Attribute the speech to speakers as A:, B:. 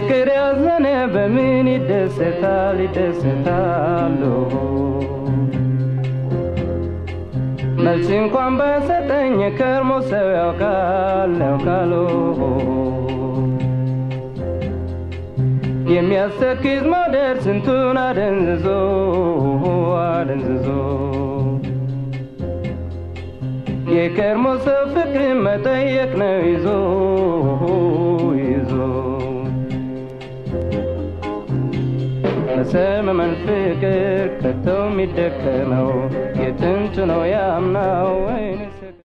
A: በፍቅር ያዘነ በምን ይደሰታል ይደሰታሉ መልስ እንኳን በሰጠኝ ከርሞ ሰው ያውቃል ያውቃሉ የሚያስተክዝ መውደድ ስንቱን አደንዝዞ አደንዝዞ የከርሞ ሰው ፍቅር መጠየቅ ነው ይዞ ይዞ በሰመመን ፍቅር ከቶ የሚደከመው የጥንቱ ነው ያምናው ወይን